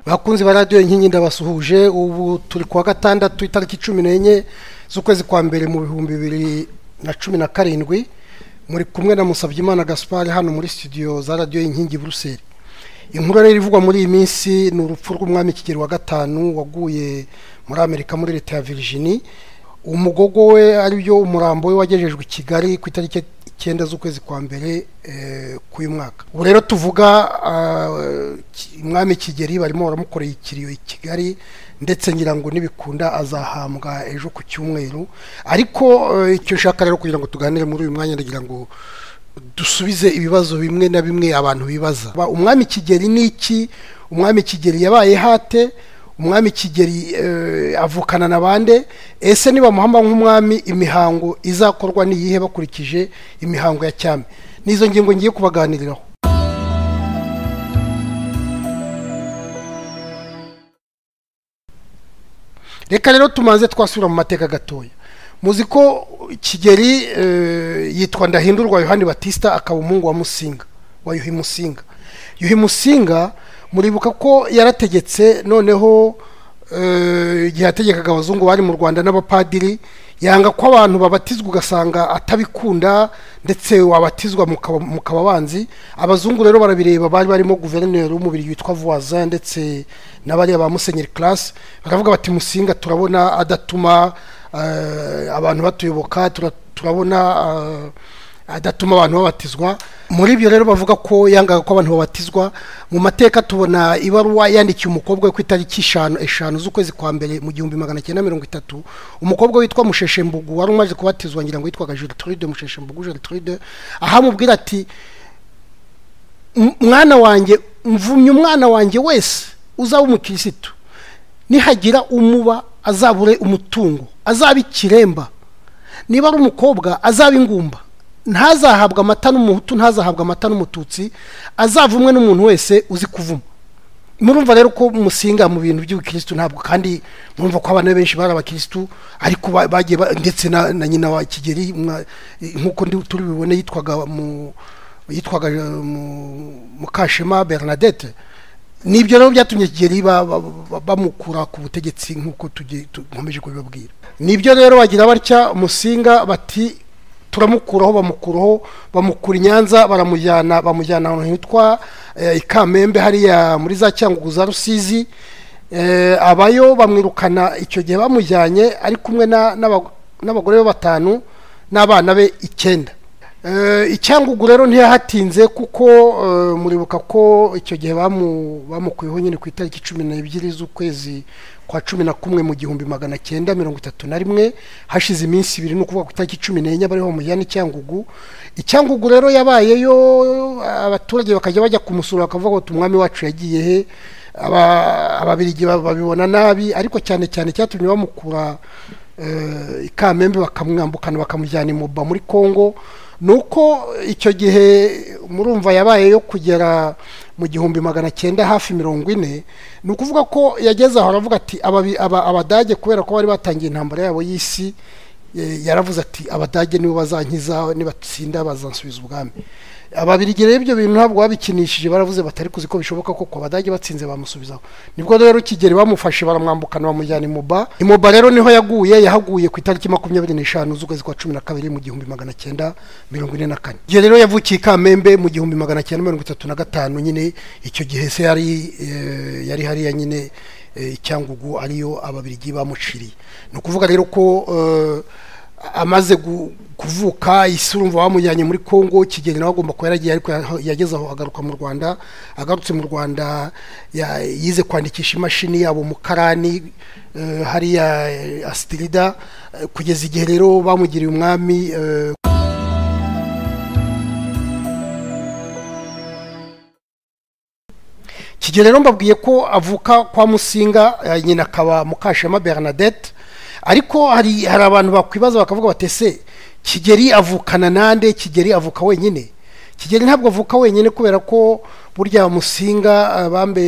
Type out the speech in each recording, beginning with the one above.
bakunzi ba radiyo inkingi ndabasuhuje ubu turi kuwa gatandatu itariki cumi n'enye z'ukwezi kwa mbere mu bihumbi bibiri na cumi na karindwi muri kumwe na Musabyimana Gaspard hano muri studio za radiyo inkingi buruseli inkuru rero ivugwa muri iyi minsi ni urupfu rw'umwami kigero wa gatanu waguye muri amerika muri leta ya Virginia umugogo we aribyo umurambo we wagejejwe i kigali ku itariki icyenda z'ukwezi kwa mbere k'uyu mwaka ubu rero tuvuga umwami kigeri barimo baramukoreye ikiriyo i kigali ndetse ngira ngo nibikunda azahambwa ejo ku cyumweru ariko icyo ushaka rero kugira ngo tuganire muri uyu mwanya ndagira ngo dusubize ibibazo bimwe na bimwe abantu bibaza umwami kigeri ni iki umwami kigeri yabaye hate umwami kigeri avukana na bande ese niba muhamba nk'umwami imihango izakorwa n'iyihe bakurikije imihango ya cyami n'izo ngingo ngiye kubaganiriraho reka rero tumaze twasubira mu mateka gatoya muzi ko kigeri yitwa ndahindurwa yohani batista akaba umuhungu wa musinga wa yuhi musinga yuhi musinga muribuka ko yarategetse noneho igihe yategekaga abazungu bari mu rwanda n'abapadiri yanga ko abantu babatizwa ugasanga atabikunda ndetse wabatizwa mukaba abanzi abazungu rero barabireba bari barimo guverineri w'umubiri witwa vuwaza ndetse n'abariya ba musenyeri karasi baravuga bati musinga turabona adatuma abantu batuyoboka turabona adatuma abantu babatizwa muri ibyo rero bavuga ko yangaga ko abantu babatizwa mu mateka tubona ibaruwa yandikiye umukobwa we ku itariki eshanu eshanu z'ukwezi kwa mbere mu gihumbi magana cyenda mirongo itatu umukobwa witwa musheshembugu wari umaze kubatizwa ngira ngo yitwaga jerituride musheshembugu jerituride aho amubwira ati mwana wanjye mvumye umwana wanjye wese uzaba umukirisitu nihagira umuba azabure umutungo azaba ikiremba niba ari umukobwa azaba ingumba ntazahabwa amata n'umuhutu ntazahabwa amata n'umututsi azavumwe n'umuntu wese uzi kuvuma murumva rero ko musinga mu bintu by'ubukirisitu ntabwo kandi murumva ko abana benshi bari abakirisitu ariko bagiye ndetse na nyina wa kigeri nk'uko turi bubone yitwaga mu yitwaga mukashema bernadette nibyo rero byatumye kigeri bamukura ku butegetsi nk'uko tukomeje kubibabwira nibyo rero bagira batya musinga bati turamukuraho bamukuraho bamukura i nyanza baramujyana bamujyana ahantu hitwa i kamembe hariya muri za cyangugu za rusizi abayo bamwirukana icyo gihe bamujyanye ari kumwe n'abagore be batanu n'abana be icyenda icyangugu rero ntiyahatinze kuko muribuka ko icyo gihe bamukuyeho nyine ku itariki cumi n'ebyiri z'ukwezi kwa cumi na kumwe mu gihumbi magana cyenda mirongo itatu na rimwe hashize iminsi ibiri ni ukuvuga ku itariki cumi n'enye bariho bamujyana icyangugu icyangugu rero yabayeyo abaturage bakajya bajya kumusura bakavuga ngo umwami wacu yagiye he ababirigi babibona nabi ariko cyane cyane cyatumye bamukura i kamembe bakamwambukana bakamujyana imuba muri congo ni uko icyo gihe murumva yabaye yo kugera mu gihumbi magana cyenda hafi mirongo ine ni ukuvuga ko yageze aho aravuga ati abadage kubera ko bari batangiye intambara yabo y'isi yaravuze ati abadage nibo bazankiza nibatsinda bazansubiza ubwami ababirigi rero ibyo bintu ntabwo babikinishije baravuze batari kuzi ko bishoboka ko abadage batsinze bamusubizaho nibwo rero kigeri bamufashe baramwambukana bamujyana imuba imuba rero niho yaguye yahaguye ku itariki makumyabiri n'eshanu z'ukwezi kwa cumi na kabiri mu gihumbi magana cyenda mirongo ine na kane igihe rero yavukiye i kamembe mu gihumbi magana cyenda mirongo itatu na gatanu nyine icyo gihe se yari yari hariya nyine icyangugu ariyo ababirigi bamuciriye ni ukuvuga rero ko amaze kuvuka isi urumva bamujyanye muri congo kigeli nawe agomba kuba yaragiye ariko yageze aho agaruka mu rwanda agarutse mu rwanda yize kwandikisha imashini yabo mu karani hariya asitirida kugeza igihe rero bamugiriye umwami kigeli rero mbabwiye ko avuka kwa musinga nyina akaba mukashema bernadette ariko hari hari abantu bakwibaza bakavuga batese kigeri avukana nande kigeri avuka wenyine kigeri ntabwo avuka wenyine kubera ko burya musinga bambe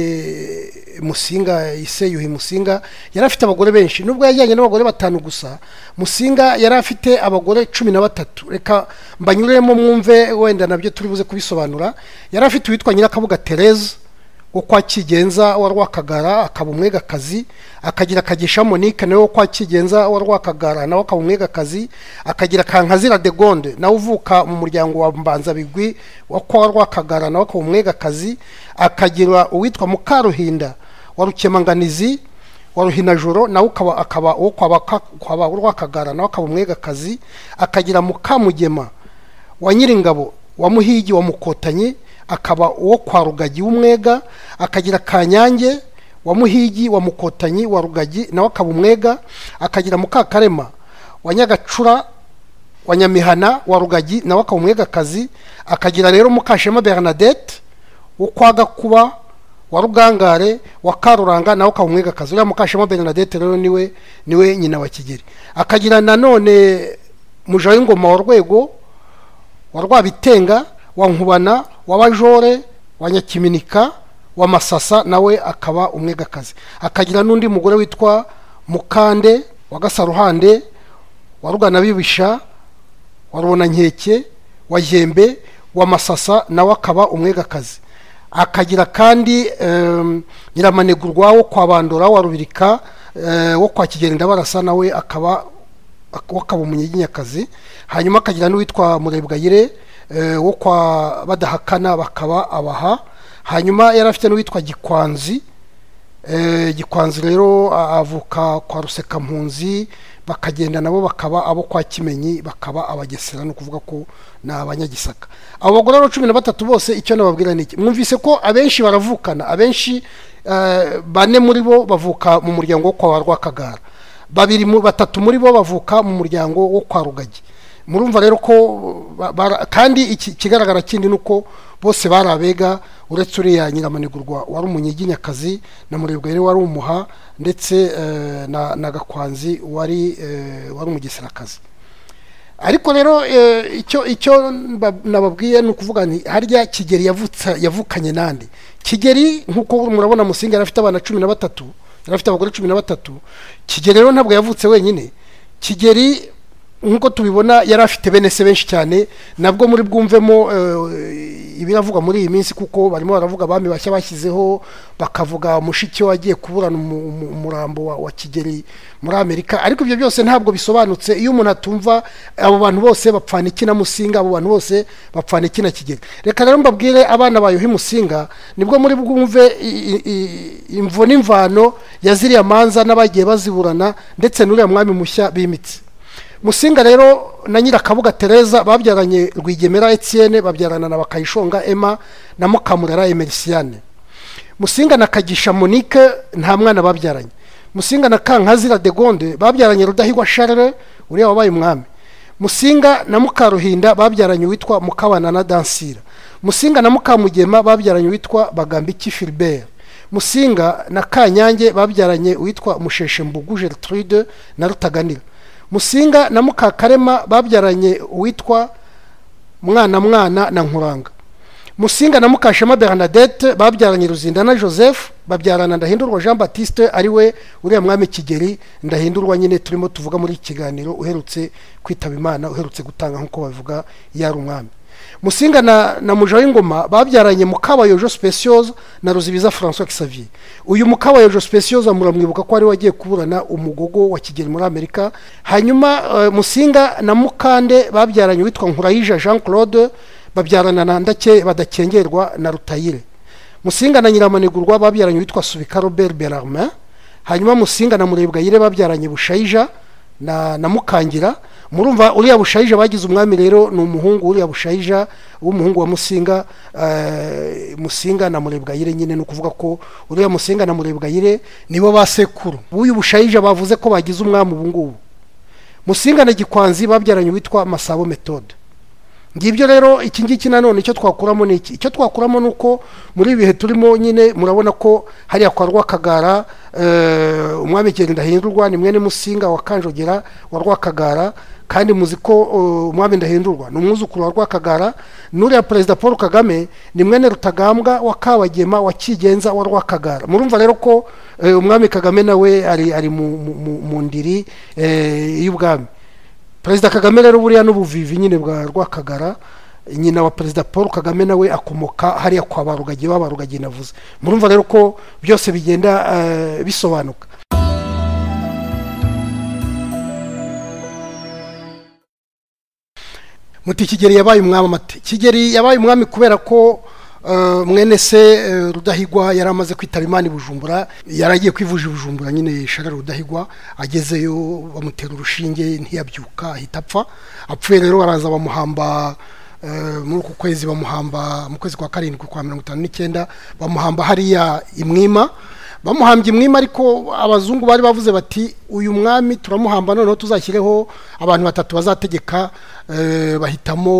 musinga ise yuhi musinga yari afite abagore benshi nubwo yajyanye n'abagore batanu gusa musinga yari afite abagore cumi na batatu reka mbanyuremo mwumve wenda nabyo turi buze kubisobanura yari afite uwitwa nyirakabuga tereza wo kwa kigenza wa rwakagara akaba umwegakazi akagira kagisha monique nawe wo kwa kigenza wa rwakagara nawe akaba umwegakazi akagira kankazira de gonde nawe uvuka mu muryango wa mbanza bigwi wo kwa rwakagara nawe akaba umwegakazi akagira uwitwa mukaruhinda wa rukemanganizi wa ruhinajoro nawe ukaba akaba uwo kwa baka- kwa ba- rwakagara nawe akaba umwegakazi akagira mukamugema wa nyiringabo wa muhigi wa mukotanyi akaba uwo kwa rugagi w'umwega akagira kanyange wa muhigi wa mukotanyi wa rugagi nawe akaba umwega akagira mukakarema wa nyagacura wa nyamihana wa rugagi nawe akaba umwegakazi akagira rero mukashema bernadette wo kwa gakuba wa rugangare wa karuranga nawe ukaba umwegakazi uriya mukashema bernadette rero niwe niwe nyina wa kigeri akagira nanone muja w'ingoma wa rwego wa rwabitenga wa nkubana wa bajore wa nyakiminika wa masasa nawe akaba umwegakazi akagira n'undi mugore witwa mukande wa gasaruhande wa rugana bibisha wa rubonankeke wa jembe wa masasa nawe akaba umwegakazi akagira kandi em, nyiramanegurwa wo kwa bandora wa rubirika eh, wo kwa kigenda barasa nawe akaba ak- wo kaba umunyiginyakazi hanyuma akagira n'uwitwa murebwayire eh, wo kwa badahakana bakaba abaha hanyuma yari afite n'uwitwa gikwanzi Eh, gikwanzi rero a- avuka kwa rusekampunzi bakagenda nabo bakaba abo kwa kimenyi bakaba abagesera ni ukuvuga ko ni abanyagisaka abo bagore rero cumi na batatu bose icyo nababwira ni iki mwumvise ko abenshi baravukana abenshi eh, bane muri bo bavuka mu muryango wo kwa ba rwakagara babiri mu- batatu muri bo bavuka mu muryango wo kwa rugagi murumva rero ko ba- bara- kandi iki- ikigaragara kindi ni uko bose bari abega uretse uriya nyiramanigurwa wari umunyiginyakazi na murebwa rero wari umuha ndetse eh, na na gakwanzi wari eh, wari umugeserakazi ariko rero eh, icyo icyo mba- nababwiye ni ukuvuga nti harya kigeri yavutsa yavukanye nande kigeri nk'uko murabona musinga yari afite abana cumi na batatu yari afite abagore cumi na batatu kigeri rero ntabwo yavutse wenyine kigeri nk'uko tubibona yari afite bene se benshi cyane nabwo muri bwumvemo eh, ibiravugwa muri iyi minsi kuko barimo baravuga abami bashya bashyizeho bakavuga mushiki we agiye kuburana umu- umu- umurambo wa, wa kigeri muri amerika ariko ibyo byose ntabwo bisobanutse iyo umuntu atumva abo bantu bose bapfana iki na musinga abo bantu bose bapfana iki na kigeri reka rero mbabwire abana bayuhi musinga nibwo muri bwumve i- i- i- imvo n'imvano ya ziriya manza n'abagiye baziburana ndetse n'uriya mwami mushya bimitse musinga rero na nyirakabuga tereza babyaranye rwigemera etienne babyarana na bakayishonga emma na mukamurera emerisiane musinga na kagisha monique nta mwana babyaranye musinga na kankazira de gonde babyaranye rudahigwa charles uriya wabaye umwami musinga na mukaruhinda babyaranye uwitwa mukabana na dansira musinga na mukamugema babyaranye uwitwa bagambiki philbert musinga na kanyange babyaranye uwitwa musheshembugu gertrude na rutaganira musinga na mukakarema babyaranye uwitwa mwana mwana na nkuranga musinga na mukashema bernadette babyaranye ruzindana joseph babyarana ndahindurwa jean baptiste ari we uriya mwami kigeri ndahindurwa nyine turimo tuvuga muri iki kiganiro uherutse kwitaba imana uherutse gutanga nk'uko babivuga yari umwami musinga na, na muja w'ingoma babyaranye mukabayojo speciosa na ruzibiza françois xavier uyu mukabayojo speciosa muramwibuka ko ari we wagiye kuburana umugogo wa kigeri muri amerika hanyuma eh, musinga na mukande babyaranye witwa nkurayija jean claude babyarana na ndake badakengerwa na rutayire musinga na nyiramanigurwa babyaranye witwa subika robert berarmin hanyuma musinga na murebwayire babyaranye bushayija na, na mukangira murumva uriya bushayija bagize umwami rero ni umuhungu uriya bushayija w'umuhungu wa musinga eh, musinga na murebwayire nyine ni ukuvuga ko uriya musinga na murebwayire nibo basekuru b'uyu bushayija bavuze ko bagize umwami ubu ngubu musinga na gikwanzi babyaranye witwa masabo metode ngibyo rero iki ngiki nanone icyo twakuramo ni iki icyo twakuramo ni uko muri ibi bihe turimo nyine murabona ko hariya kwa rwakagara eh, umwami kigeli ndahindurwa ni mwene musinga wa kanjogera wa rwakagara kandi muzi ko eh, umwami ndahindurwa ni umwuzukuru wa rwakagara n'uriya perezida paul kagame ni mwene rutagambwa wa kabagema wa kigenza wa rwakagara murumva rero ko eh, umwami kagame nawe ari ari mu, mu, mu, mu ndiri eh, y'ubwami perezida kagame rero buriya n'ubuvivi nyine bwa rwakagara nyina wa perezida paul kagame nawe akomoka hariya kwa barugagiye wa barugagiye navuze murumva rero ko byose bigenda eh, bisobanuka muti kigeli yabaye umwami amate kigeli yabaye umwami kubera ko eh, mwene se eh, rudahigwa yari amaze kwitaba imana i bujumbura yari agiye kwivuza i bujumbura nyine sharara rudahigwa agezeyo bamutera urushinge ntiyabyuka ahita apfa apfuye rero baraza bamuhamba eh, muri uku kwezi bamuhamba mu kwezi kwa karindwi kwa mirongo itanu n'icyenda bamuhamba hariya imwima bamuhambye imwima ariko abazungu bari bavuze bati uyu mwami turamuhamba noneho tuzashyireho abantu batatu bazategeka eh, bahitamo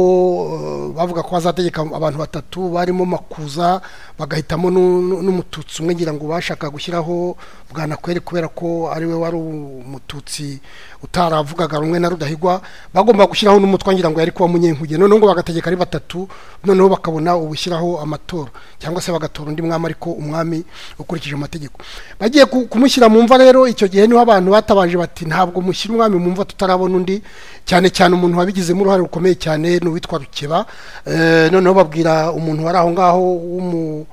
eh, bavuga ko bazategeka abantu batatu barimo makuza bagahitamo nu- nu- n'umututsi umwe ngira ngo bashaka gushyiraho bwanakweri kubera ko ariwe wari umututsi utaravugaga rumwe na rudahigwa bagomba gushyiraho n'umutwe ngira ngo yari kuba munyenkuge noneho ngo bagategeka ari batatu noneho bakabona ubushyiraho amatora cyangwa se bagatora undi mwami ariko umwami ukurikije amategeko bagiye ku- kumushyira mu mva rero icyo gihe niho abantu batabaje bati ntabwo mushyira umwami mu mva tutarabona undi cyane cyane umuntu wabigizemo uruhare rukomeye cyane ni uwitwa rukeba Eh, noneho babwira umuntu wari aho ngaho w'umu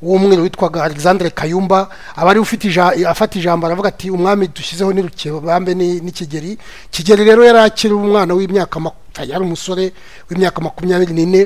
w'umweru witwaga alexandre kayumba abari ufite ija- afata ijambo aravuga ati umwami dushyizeho ni rukebambe ni ni kigeri kigeri rero yari akiri umwana w'imyaka maku- yari umusore w'imyaka makumyabiri n'ine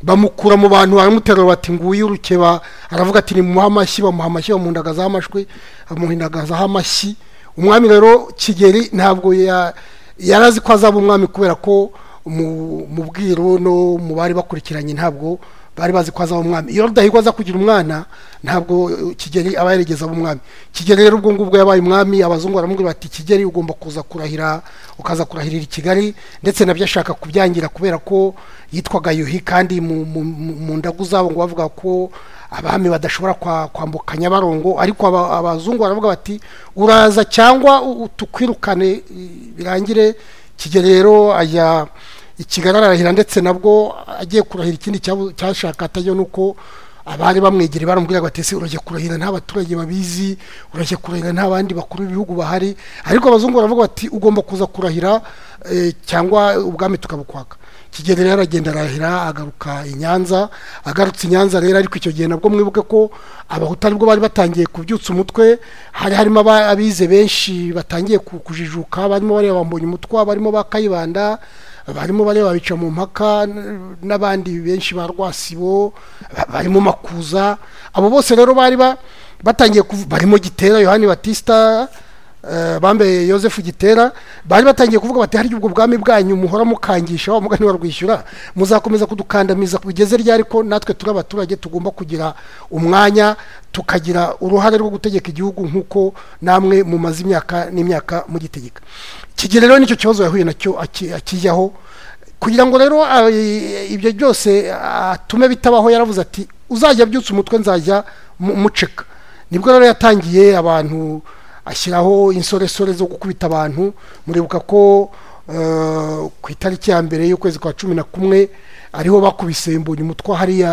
bamukura mu bantu baramuterura bati nguyu rukeba aravuga ati ni muha amashyi bamuha amashyi bamuhundagazaho amashwi bamuhundagazaho amashyi umwami rero kigeri ntabwo ya- yari azi ko azaba umwami kubera ko mu mu bwiru no mu bari bakurikiranye ntabwo bari bazi ko azaba umwami iyo rudahigwa aza kugira umwana ntabwo eh, kigeli aba yarigeze aba umwami kigeli rero ubwo ngubwo yabaye umwami abazungu baramubwira bati kigeli ugomba kuza kurahira ukaza kurahirira i kigali ndetse nabyo ashaka kubyangira kubera ko yitwaga yuhi kandi mu, mu, mu- mu ndagu zabo ngo bavuga ko abami badashobora kwa- kwambuka nyabarongo ariko aba- abazungu baravuga bati uraza cyangwa u- u- tukwirukane eh, birangire kigeli rero ajya i kigali ararahira ndetse nabwo agiye kurahira ikindi cyabu- cyashaka atajya nuko abari bamwegereye baramubwira bati ese urajya kurahira nta baturage babizi urajya kurahira nta bandi bakuru b'ibihugu bahari ariko abazungu baravuga bati ugomba kuza kurahira eh, cyangwa ubwami tukabukwaka kigeli rero aragenda arahira agaruka i nyanza agarutse i nyanza rero ariko icyo gihe nabwo mwibuke ko abahutu aribwo bari batangiye kubyutsa umutwe hari harimo aba- abize benshi batangiye ku- kujijuka barimo bareba bambonye umutwa barimo ba kayibanda barimo bareba bica mu mpaka n- n'abandi benshi ba rwasibo ba- barimo makuza abo bose rero bari ba- batangiye kuv- barimo gitera yohani batista eh, bambaye yosefu gitera bari batangiye kuvuga bati harya ubwo bwami bwanyu muhora mukangisha wa mugani warwishyura muzakomeza kudukandamiza kugeze ryari ko natwe turi abaturage tugomba kugira umwanya tukagira uruhare rwo gutegeka igihugu nk'uko namwe mumaze imyaka n'imyaka mugitegeka kigeli rero nicyo kibazo yahuye nacyo aki- akijyaho kugira ngo rero ah, i- ibyo byose atume bitabaho yaravuze ati uzajya abyutsa umutwe nzajya mu- muceka nibwo rero yatangiye abantu ashyiraho insoresore zo gukubita abantu muribuka ko eh, ku itariki ya mbere y'ukwezi kwa cumi na kumwe ariho bakubise mbonye umutwa hariya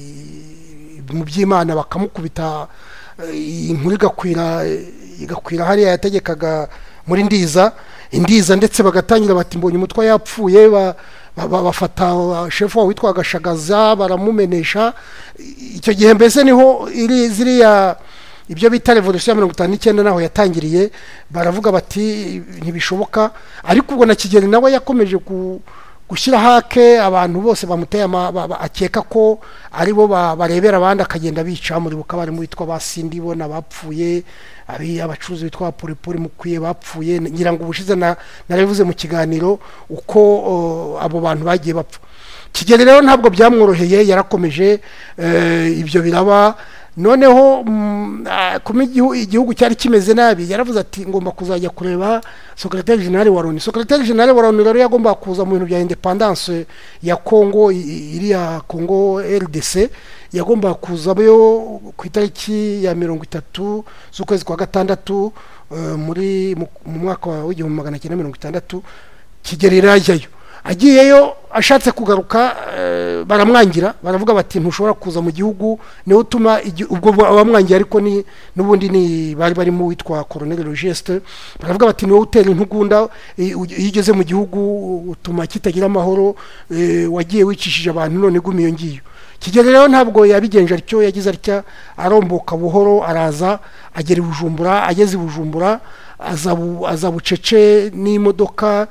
eh, mu by'imana bakamukubita eh, inkuru igakwira igakwira hariya yategekaga muri ndiza indiza ndetse bagatangira bati mbonye umutwa yapfuye ba- ba- ba- bafata wa- shefu wabo witwaga shagaza baramumenesha I- icyo gihe mbese niho iri ziriya ibyo bita revolution ya mirongo itanu n'icyenda naho yatangiriye baravuga bati ntibishoboka ariko ubwo na kigeli nawe yakomeje ku gushyiraho ake abantu bose bamuteye ama- ba- ba- akeka ko ari bo ba- barebera abandi akagenda bica muri buka barimo bitwa ba sindi bo n'abapfuye abi abacuruzi bitwa ba polipoli mukwiye bapfuye ngira ngo ubushize na- narabivuze mu kiganiro uko o, abo bantu bagiye bapfa kigeli rero ntabwo byamworoheye yarakomeje eh, ibyo biraba noneho mm, ah, kuma igihu- igihugu cyari kimeze nabi yaravuze ati ngomba kuzajya kureba secretary general wa loni secretary general wa loni rero yagomba kuza mu bintu bya independence ya congo i- i- iriya congo rdc yagomba kuzayo ku itariki ya mirongo itatu z'ukwezi kwa gatandatu eh, muri mu mu mwaka wa- w'igihumbi magana cyenda mirongo itandatu kigeli rero ajyayo agiyeyo ashatse kugaruka eh, baramwangira baravuga bati ntushobora kuza mu gihugu niwe utuma igi- ubwo ba- abamwangiye ariko ni n'ubundi ni bari barimo uwitwa koroneri rogesite baravuga bati niwe utera intugunda eh, uge- iyo ugeze mu gihugu utuma kitagira amahoro eh, wagiye wicishije abantu none guma iyo ngiyo kigeli rero ntabwo yabigenje atyo yagize atya aromboka buhoro araza agera i bujumbura ageze i bujumbura aza bu- aza bucece n'imodoka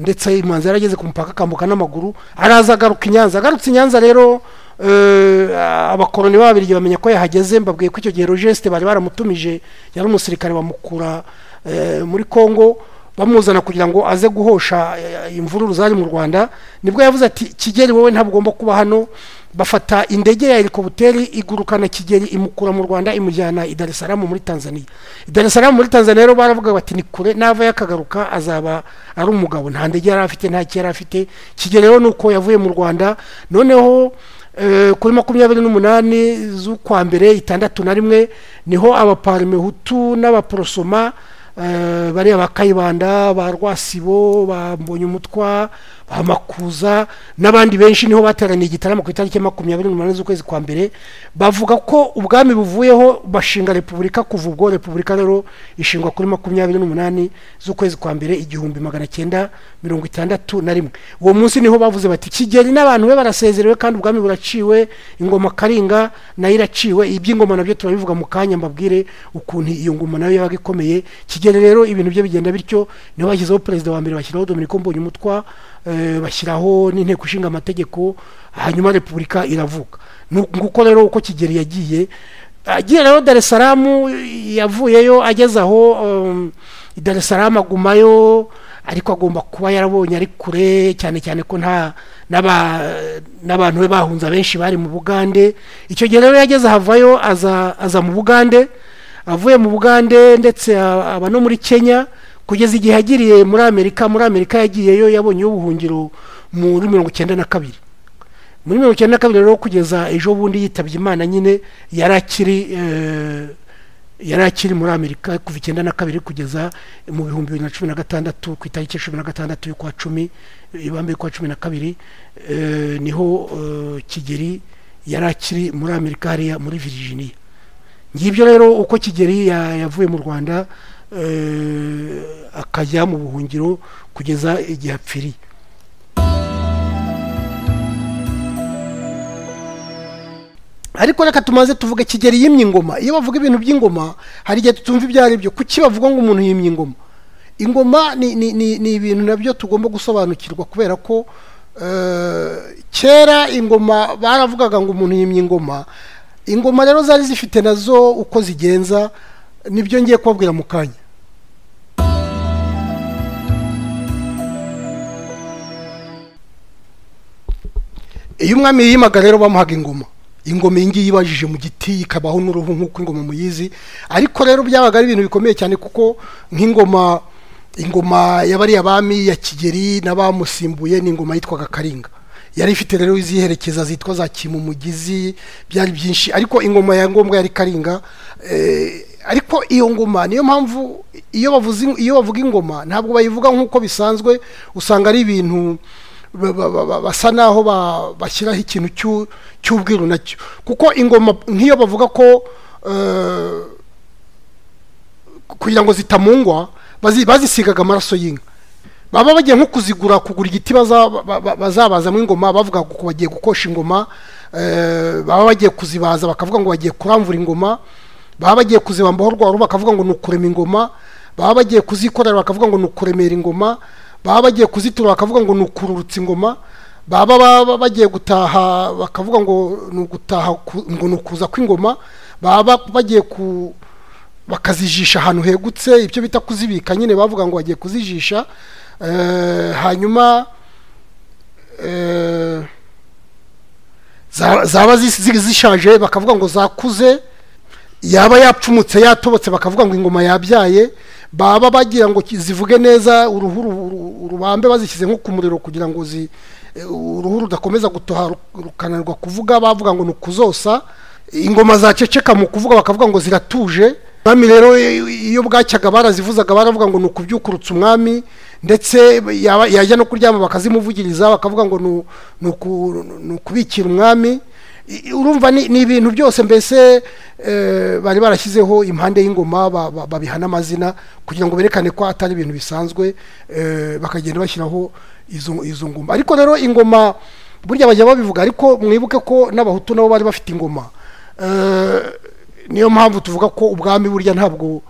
ndetse imanzi yarageze ku mupaka akambuka n'amaguru araza agaruka i nyanza agarutse i nyanza rero eh, abakoroni b'ababirigi bamenya ko yahageze mbabwiye ko icyo gihe rogesite bari baramutumije yari umusirikare bamukura eh, muri kongo bamuzana kugira ngo aze guhosha eh, imvururu zari mu rwanda nibwo yavuze ati kigeli wowe ntabwo ugomba kuba hano bafata indege ya helikoputeri igurukana kigeli imukura mu rwanda imujyana i dar es salaam muri tanzania i dar es salaam muri tanzania rero baravuga bati ni kure nava yakagaruka azaba ari umugabo nta ndege yari afite nta cyo yari afite kigeli rero ni uko yavuye mu rwanda noneho eh, kuri makumyabiri n'umunani z'ukwa mbere itandatu na rimwe niho abaparimehutu n'abaporosoma eh, bariya ba kayibanda ba rwasibo ba mbonyumutwa ba makuza n'abandi benshi niho bateraniye igitaramo ku itariki ya makumyabiri n'umunani z'ukwezi kwa mbere bavuga ko ubwami buvuyeho bashinga repubulika kuva ubwo repubulika rero ishingwa kuri makumyabiri n'umunani z'ukwezi kwa mbere igihumbi magana cyenda mirongo itandatu na rimwe uwo munsi niho bavuze bati kigeli n'abantu be barasezerewe kandi ubwami buraciwe ingoma karinga nayo iraciwe iby'ingoma nabyo turabivuga mu kanya mbabwire ukuntu iyo ngoma nayo yabaga ikomeye kigeli rero ibintu bye bigenda bityo niho bashyizeho perezida wa mbere bashyiraho dominiko mbonyumutwa eh, bashyiraho n'inteko ishinga amategeko hanyuma repubulika iravuga Nu- nguko rero uko kigeli yagiye agiye rero dar es salaam yavuyeyo ageze aho um, i dar es salaam agumayo ariko agomba kuba yarabonye ari kure cyane cyane ko nta n'aba- n'abantu be bahunze abenshi bari mu bugande icyo gihe rero yageze ahavayo aza aza mu bugande avuye mu bugande ndetse a- aba no muri kenya kugeza igihe yagiriye muri amerika muri amerika yagiyeyo yabonye ubuhungiro muri mirongo icyenda na kabiri muri mirongo icyenda na kabiri rero kugeza ejo bundi yitabye imana nyine yari akiri eh, yari akiri muri amerika kuva icyenda na kabiri kugeza mu bihumbi bibiri na cumi na gatandatu ku itariki ya cumi na gatandatu y'ukwa cumi ibambe y'ukwa cumi na kabiri eh, niho eh, kigeri yari akiri muri amerika hariya muri virginia ngibyo rero uko kigeri ya- yavuye mu rwanda eh, akajya mu buhungiro kugeza igihe apfiriye ariko reka tumaze tuvuge kigeri yimye ingoma iyo bavuga ibintu by'ingoma hari igihe tutumva ibyo ari byo kuki bavuga ngo umuntu yimye ingoma ingoma ni, ni, ni, ni ibintu nabyo tugomba gusobanukirwa kubera ko eh, kera ingoma baravugaga ngo umuntu yimye ingoma ingoma rero zari zifite nazo uko zigenza nibyo ngiye kubabwira mu kanya iyo umwami yiyimaga rero bamuhaga ingoma ingoma iyi ngiyi ibajije mu giti ikabaho n'uruhu nk'uko ingoma muyizi ariko rero byabaga ari ibintu bikomeye cyane kuko nk'ingoma ingoma yabariye abami ya kigeri n'abamusimbuye ni ingoma yitwaga karinga yari ifite rero iziherekeza zitwa za kimumugizi byari byinshi ariko ingoma ya ngombwa yari karinga eh, ariko iyo ngoma niyo mpamvu iyo bavuze in- iyo bavuga ingoma ntabwo bayivuga nk'uko bisanzwe usanga ari ibintu ba- ba- ba- ba- basa naho ba- bashyiraho ikintu cy'u- cy'ubwiru nacyo kuko ingoma nk'iyo bavuga ko eh, kugira ngo zitamungwa bazi- bazisigaga amaraso y'inka baba bagiye nko kuzigura kugura igiti baza- ba- ba- bazabazamo ingoma bavuga ngo bagiye gukosha ingoma eh, baba bagiye kuzibaza bakavuga ngo bagiye kuramvura ingoma baba bagiye kuzibambaho rwa ruhu bakavuga ngo ni ukurema ingoma baba bagiye kuzikorera bakavuga ngo ni ukuremera ingoma baba bagiye kuzitura bakavuga ngo ni ukururutsa ingoma baba baba bagiye gutaha bakavuga ngo ni ugutaha ku- ngo ni ukuza kw'ingoma baba bagiye ku bakazijisha ahantu hegutse ibyo bita kuzibika nyine bavuga ngo bagiye kuzijisha eh, hanyuma eh, za- zaba zis- zi- zishaje bakavuga ngo zakuze yaba yapfumutse yatobotse bakavuga ngo ingoma yabyaye baba bagira ngo ki- zivuge neza uruhu ru- ru- rubambe bazishyize nko ku muriro kugira ngo zi eh, uruhu rudakomeza gutoha ru- rukananirwa kuvuga bavuga ngo ni ukuzosa ingoma zaceceka mu kuvuga bakavuga ngo ziratuje umwami rero i- i- iyo bwacyaga barazivuzaga baravuga ngo ni ukubyukurutsa umwami ndetse yaba- yajya no kuryama bakazimuvugiriza bakavuga ngo ni u- ni uku- ni ukubikira umwami I- i- urumva ni ni ibintu byose mbese eh, bari barashyizeho impande y'ingoma ba- ba- babihana amazina kugira ngo berekane ko atari ibintu bisanzwe eh, bakagenda bashyiraho izo izo ngoma ariko rero ingoma burya bajya babivuga ariko mwibuke ko n'abahutu nabo bari bafite ingoma Eh, niyo mpamvu tuvuga ko ubwami burya ntabwo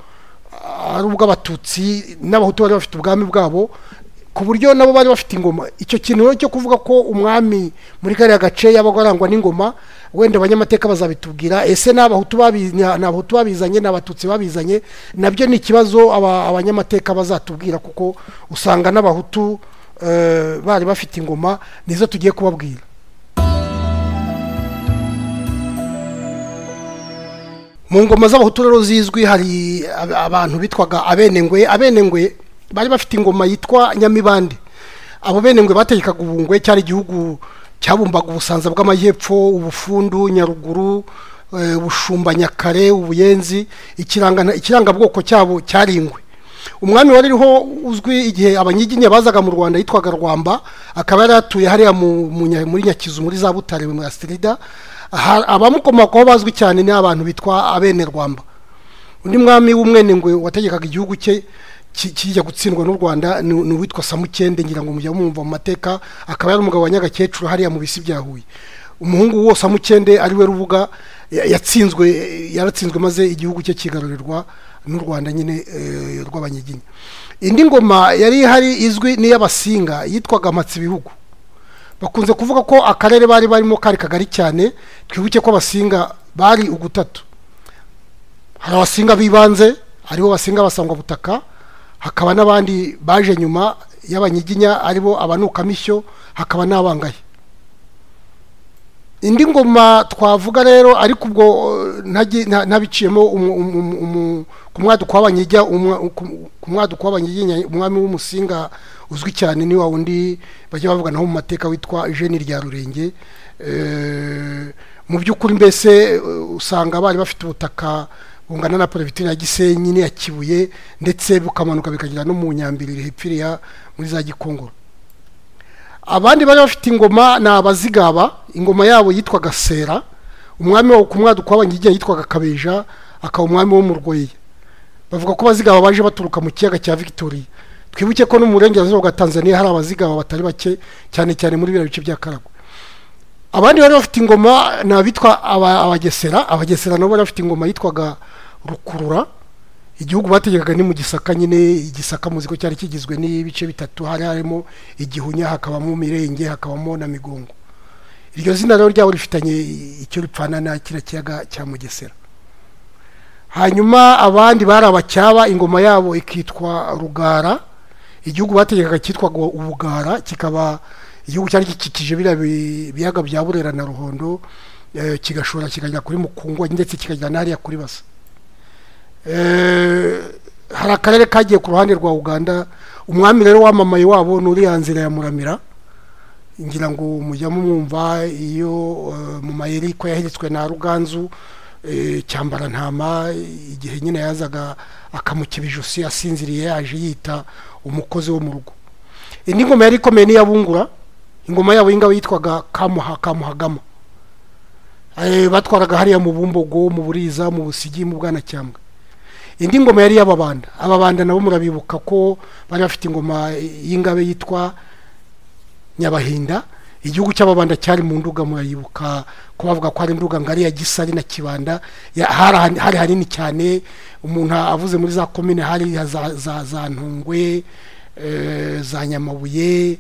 ari ubw'abatutsi n'abahutu bari bafite ubwami bwabo ku buryo nabo bari bafite ingoma icyo kintu rero cyo kuvuga ko umwami muri kariya gace yabaga arangwa n'ingoma wenda abanyamateka bazabitubwira ese ni abahutu babi- ni abahutu babizanye ni abatutsi babizanye nabyo ni ikibazo aba- abanyamateka bazatubwira kuko usanga n'abahutu eh, bari bafite ingoma nizo tugiye kubabwira mu ngoma z'abahutu rero zizwi hari ab- abantu bitwaga abenengwe abenengwe bari bafite ingoma yitwa nyamibande abo benengwe bategekaga ubungwe cyari igihugu cyabumbaga ubusanza bw'amajyepfo ubufundu nyaruguru eh, ubushumba nyakare ubuyenzi ikiranga ikirangabwoko cyabo cyari ingwe umwami wari uriho uzwi igihe abanyiginya bazaga mu rwanda yitwaga rwamba akaba yari atuye hariya mu- mu Nya- muri nyakizu muri za butare mu astirida abamukomokaho bazwi cyane ni abantu bitwa abenerwamba undi mwami w'umwenengwe wategekaga igihugu cye ki- kijya gutsindwa n'u rwanda ni ni uwitwa samukende ngira ngo mujya mumva mu mateka akaba yari umugabo wa nyagakecuru hariya mu bisi bya huye umuhungu wo samukende ari we rubuga ya- yatsinzwe yaratsinzwe maze igihugu cye kigarururwa n'u rwanda nyine eh, rw'abanyiginya indi ngoma yari ihari izwi n'iy'abasinga yitwaga mpatsibihugu bakunze kuvuga ko akarere bari barimo kari kagari cyane twibuke ko abasinga bari ugutatu hari abasinga b'ibanze aribo basinga basangwabutaka hakaba n'abandi baje nyuma y'abanyiginya aribo abanukamishyo hakaba n'abangaye indi ngoma twavuga rero ariko ubwo eh, ntagi- nta- ntabiciyemo umu- umu- umu- umu- ku mwaduko w'abanyiginya umwa- ku- ku mwaduko w'abanyiginya umwami w'umusinga uzwi cyane ni wa wundi bajya bavuga naho mu mateka witwa jeni rya rurenge Eh, mu by'ukuri mbese eh, usanga bari bafite ubutaka bungana na perefegitura ya gisenyi n'iya kibuye ndetse bukamanuka bikagera no mu nyambiriri hepfiriya muri za gikongoro abandi bari bafite ingoma ni abazigaba ingoma yabo yitwaga sera umwami wo ku mwaduko w'abanyiginya yitwaga kabeja akaba umwami wo mu rweya bavuga ko abazigaba baje baturuka mu kiyaga cya victoria twibuke ko no mu burengerazuba bwa tanzania hari abazigaba batari bake cyane cyane muri biriya bice bya karagwe abandi bari bafite ingoma ni abitwa aba- abagesera abagesera nabo bari bafite ingoma yitwaga rukurura igihugu bategekaga ni mu gisaka nyine igisaka muzi ko cyari kigizwe n'ibice bitatu hari harimo igihunya hakabamo mirenge hakabamo na migongo iryo zina rero ryabo rifitanye icyo ripfana na kiriya kiyaga cya mugesera hanyuma abandi bari abacyaba ingoma yabo ikitwa rugara igihugu bategekaga cyitwaga ubugara kikaba igihugu cyari gikikije biriya bi- biyaga bya burera na ruhondo eh, kigashora kikagera kuri mukungwa ndetse kikagera n'ahariya kuri basa Eh, hari akarere kagiye ku ruhande rwa uganda umwami rero wamamaye wabo ni uriya nzira ya muramira ngira ngo mujya mumwumva iyo eh, mu mayeri ko yaheretswe na ruganzu eh, cyambarantama igihe nyine yazaga akamukiba ijosi asinziriye yaje yita umukozi wo mu rugo indi ngoma yari ikomeye n'iyabungura ingoma yabo y'ingabo yitwaga kamuha kamuhagama Eh, batwaraga hariya mu bumbogo mu buriza mu busigi mu bwanacyambwe indi ngoma yari iy'ababanda ababanda nabo murabibuka ko bari bafite ingoma y'ingabe yitwa nyabahinda igihugu cy'ababanda cyari mu nduga murayibuka ko bavuga ko hari nduga ngari ya gisari na kibanda ya- hari hari hanini cyane umuntu avuze muri za komine hari ya za, za, za ntungwe eh, za nyamabuye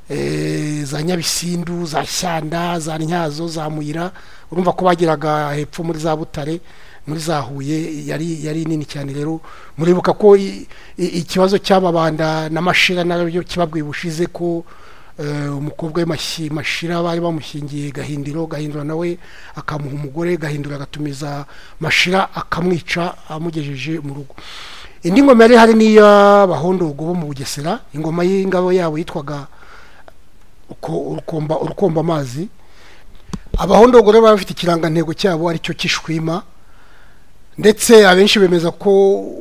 eh, za nyabisindu za shyanda za ntyazo za muyira urumva ko bageraga hepfo muri za butare muri za huye yari yari nini cyane rero muribuka ko i- i- ikibazo cy'ababanda na mashira nabyo kibabwiye ubushize ko eh, umukobwa we Mashi- mashira bari bamushyingiye gahindiro gahindura nawe akamuha umugore gahindura agatumiza mashira akamwica amugejeje mu rugo indi ngoma yari hari n'iy'abahondogo bo mu bugesera ingoma y'ingabo yabo yitwaga uko- urukomba urukomba amazi abahondogo rero baba bafite ikirangantego cyabo aricyo cy'ishwima ndetse abenshi bemeza ko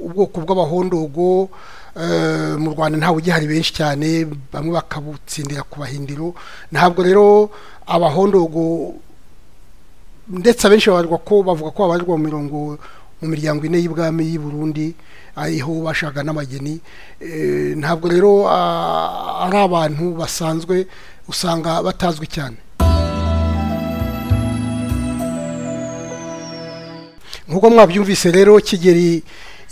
ubwoko bw'abahondogo eh, mu rwanda ntawe ugihari benshi cyane bamwe bakabutsindira ku bahindiro ntabwo rero abahondogo ndetse abenshi babarwa ko bavuga ko babarirwa mu mirongo mu miryango ine y'ibwami y'i Burundi ariho bashaka n'abageni Eh, ntabwo rero ah, ari abantu basanzwe usanga batazwi cyane nk'uko mwabyumvise rero kigeri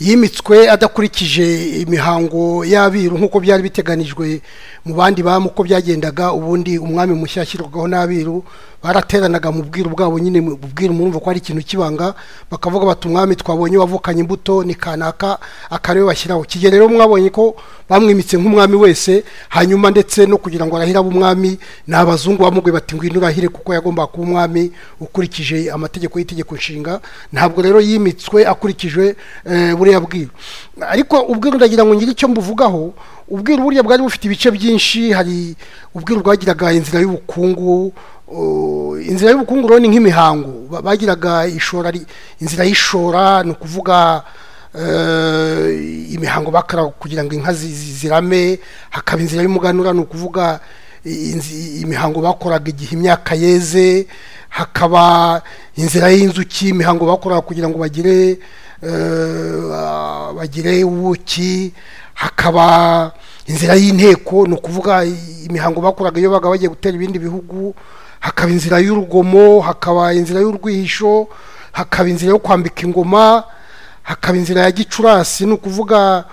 yimitswe adakurikije imihango y'abiru nk'uko byari biteganijwe mu bandi bami uko byagendaga ubundi umwami mushya ashyirwagaho n'abiru barateranaga mu bwiru bwabo nyine mu bwiru murumva ko ari ikintu kibanga bakavuga bati umwami twabonye wavukanye imbuto ni kanaka akariwe bashyiraho kigeri rero mwabonye ko bamwimitse nk'umwami wese hanyuma ndetse no kugira ngo arahire abe umwami ni abazungu bamubwiye bati ngwino urahire kuko yagombaga kuba umwami ukurikije amategeko y'itegeko nshinga ntabwo rero yimitswe akurikije eh, buriya bwiru ariko ubwiru ndagira ngo ngire icyo mbuvugaho ubwiru burya bwari bufite ibice byinshi hari ubwiru bwagiraga inzira y'ubukungu uh, inzira y'ubukungu rero ni nk'imihango Ba- bagiraga ishora ri- inzira y'ishora ni ukuvuga eh, imihango bakara kugira ngo inka zi- zi- zirame hakaba inzira y'umuganura ni ukuvuga i- inzi- imihango bakoraga igihe imyaka yeze hakaba inzira y'inzuki imihango bakoraga kugira ngo bagire eh, bagire ubuki hakaba inzira y'inteko ni ukuvuga i- imihango bakoraga iyo baga bagiye gutera ibindi bihugu hakaba inzira y'urugomo hakaba inzira y'urwihisho hakaba inzira yo kwambika ingoma hakaba inzira ya gicurasi ni ukuvuga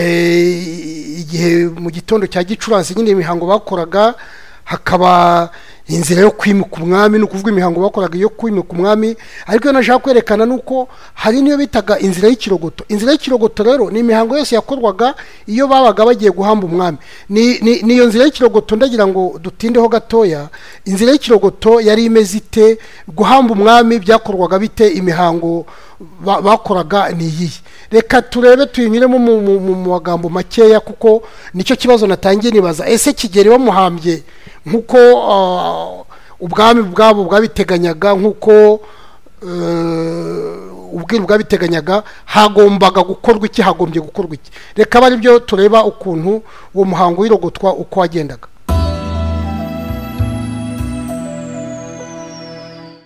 eh, igihe mu gitondo cya gicurasi nyine imihango bakoraga hakaba inzira yo kwimika umwami ni ukuvuga imihango bakoraga iyo kwimika umwami ariko iyo nashaka kwerekana ni uko hari n'iyo bitaga inzira y'ikirogoto inzira y'ikirogoto rero ni imihango yose yakorwaga iyo babaga bagiye guhamba umwami ni ni- ni iyo nzira y'ikirogoto ndagira ngo dutindeho gatoya inzira y'ikirogoto yari imeze ite guhamba umwami byakorwaga bite imihango ba- bakoraga ni iyihe reka turebe tuyinyuremo mu- mu mu- mu magambo makeya kuko nicyo kibazo natangiye nibaza ese kigeri bamuhambye nk'uko ah, ubwami bwabo bwabiteganyaga nk'uko eh, ubwiru bwabiteganyaga hagombaga gukorwa iki hagombye gukorwa iki reka bari byo tureba ukuntu uwo muhango w'irogotwa uko wagendaga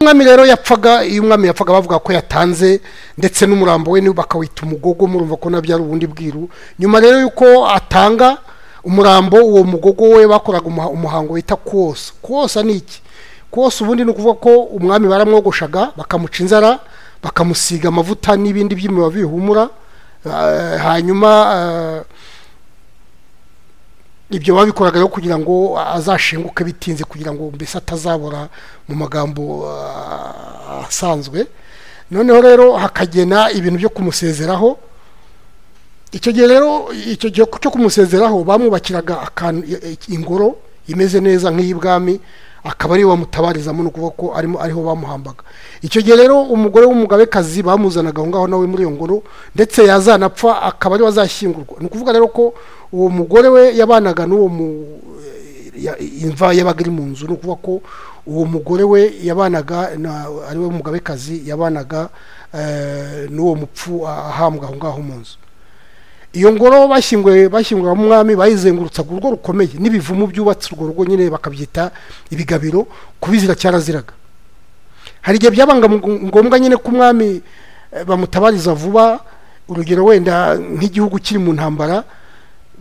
umwami rero yapfaga iyo umwami yapfaga bavuga ko yatanze ndetse n'umurambo we niwe bakawita umugogo murumva ko nabyo ari ubundi bwiru nyuma rero y'uko atanga umurambo uwo mugogo we bakoraga umuha- umuhango wita kuwosa kuwosa ni iki kuwosa ubundi ni ukuvuga ko umwami baramwogoshaga bakamuca inzara bakamusiga amavuta n'ibindi by'imiba bihumura eh, hanyuma eh, ibyo babikoraga rero kugira ngo azashenguke bitinze kugira ngo mbese atazabora mu magambo ah, asanzwe noneho rero hakagena ibintu byo kumusezeraho icyo gihe rero icyo gihe cyo kumusezeraho bamwubakiraga akantu ingoro imeze neza nk'iy'ibwami akaba ariyo bamutabarizamo ni ukuvuga ko arimo ariho bamuhambaga icyo gihe rero umugore w'umugabekazi bamuzanaga aho ngaho nawe muri iyo ngoro ndetse yazanapfa akaba ariwe azashyingurwa ni ukuvuga rero ko uwo mugore we yabanaga n'uwo mu ya- imva yabaga iri mu nzu ni ukuvuga ko uwo mugore we yabanaga na- ari we mugabekazi yabanaga eh, n'uwo mupfu ahambwa aho ngaho mu nzu iyo ngoro bashyinguye bashyinguramo umwami bayizengurutsaga urugo rukomeye n'ibivumu byubatse urwo rugo nyine bakabyita ibigabiro kubizira cyaraziraga hari igihe byabaga ngo- ngombwa nyine ko umwami eh, bamutabariza vuba urugero wenda nk'igihugu kiri mu ntambara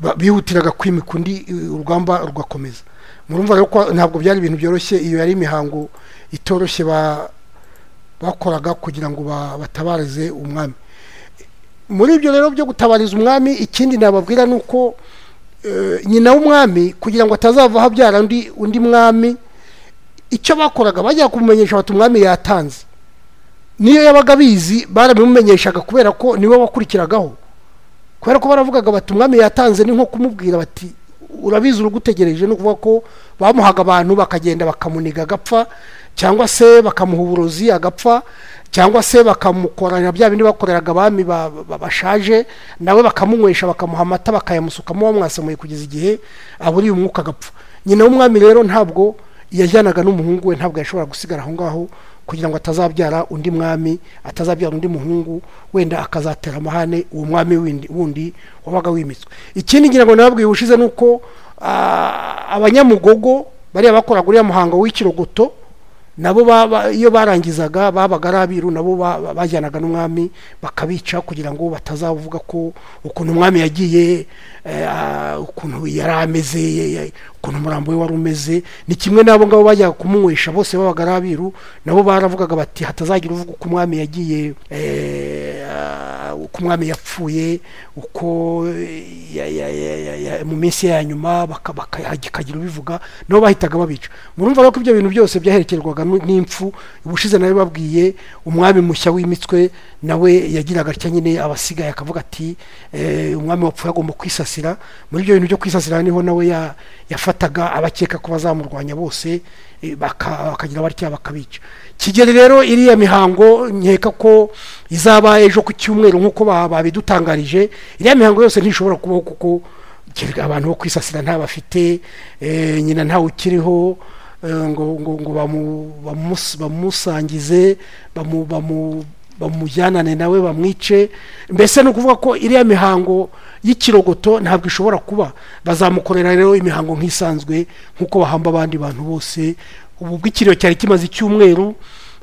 ba- bihutiraga kwimika undi eh, urugamba rugakomeza murumva rero ko ntabwo byari ibintu byoroshye iyo yari imihango itoroshye ba- bakoraga kugira ngo ba- batabarize umwami muri ibyo rero byo gutabariza umwami ikindi nababwira ni uko eh, nyina w'umwami kugira ngo atazavaho abyara undi undi mwami icyo bakoraga bajya kumumenyesha bati umwami yatanze niyo yabaga abizi barabimumenyeshaga kubera ko niwe wakurikiragaho kubera ko baravugaga bati umwami yatanze ni nko kumubwira bati urabizi urugutegereje ni ukuvuga ko bamuhaga abantu bakagenda bakamuniga agapfa cyangwa se bakamuha uburozi agapfa cyangwa se bakamukorana bya bindi bakoreraga abami ba- ba- bashaje nawe bakamunywesha bakamuha amata bakayamusukamo bamwasamuye kugeza igihe aburiye umwuka agapfa nyina w'umwami rero ntabwo yajyanaga n'umuhungu we ntabwo yashoboraga gusigara aho ngaho kugira ngo atazabyara undi mwami atazabyara undi muhungu wenda akazatera amahane uwo mwami windi- wundi wabaga wimitswe ikindi ngira ngo nababwiye ubushize ni uko ah, abanyamugogo bariya bakoraga uriya muhango w'ikirogoto nabo baba- iyo barangizaga babaga ari abiru nabo ba- ba- bajyanaga n'umwami bakabica kugira ngo batazavuga ko ukuntu umwami yagiye eh, ah, ukuntu yari ameze ye- ye- ukuntu umurambo we wari umeze ni kimwe n'abo ngabo bajyaga kumunywesha bose babaga ari abiru nabo baravugaga bati hatazagira uvuga uko umwami yagiye eh, ah, uko umwami yapfuye uko ya- ya- ya- ya- ya- mu minsi ye ya nyuma baka- baka- hakagira ubivuga nabo bahitaga babica murumva rero ko ibyo bintu byose byaherekerwaga nu- n'impfu ubushize nawe babwiye umwami mushya w'imitswe nawe yagiraga atya nyine abasigaye akavuga ati eh, umwami wapfuye agomba kwisasira muri ibyo bintu byo kwisasira niho nawe ya- yafataga abakeka ko bazamurwanya bose eh, baka- bakagira batya bakabica kigeli rero iriya mihango nkeka ko izaba ejo ku cyumweru nk'uko ba- babidutangarije iriya mihango yose ntishobora kubaho kuko kerega abantu bo kwisasira nta bafite eh, nyina ntawe ukiriho eh, ngo ngo ngo bamu- bamus- bamusangize bamu- bamu- bamujyanane nawe bamwice mbese ni ukuvuga ko iriya mihango y'ikirogoto ntabwo ishobora kuba bazamukorera rero imihango nk'isanzwe nk'uko bahamba abandi bantu bose ubu bw'ikiriyo cyari kimaze icyumweru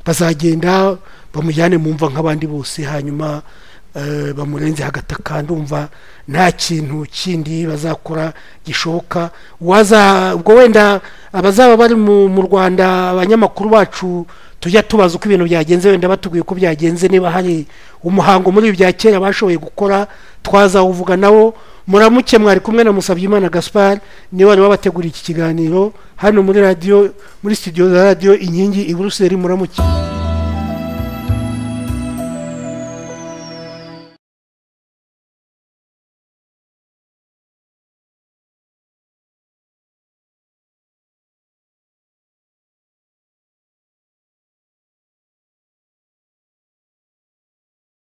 bazagenda bamujyane mu mva nk'abandi bose hanyuma eh, bamurenze hagataka ndumva nta kintu kindi bazakora gishoboka waza ubwo wenda abazaba bari mu mu rwanda abanyamakuru bacu tujya tubaza uko ibintu byagenze wenda batubwiye uko byagenze niba hari umuhango muri ibi bya kera bashoboye gukora twazawuvuga nawo muramuke mwari kumwe na musabyimana gaspar niwe wari wabateguriye iki kiganiro hano muri radiyo muri studio za radiyo inkingi i buruseli muramuke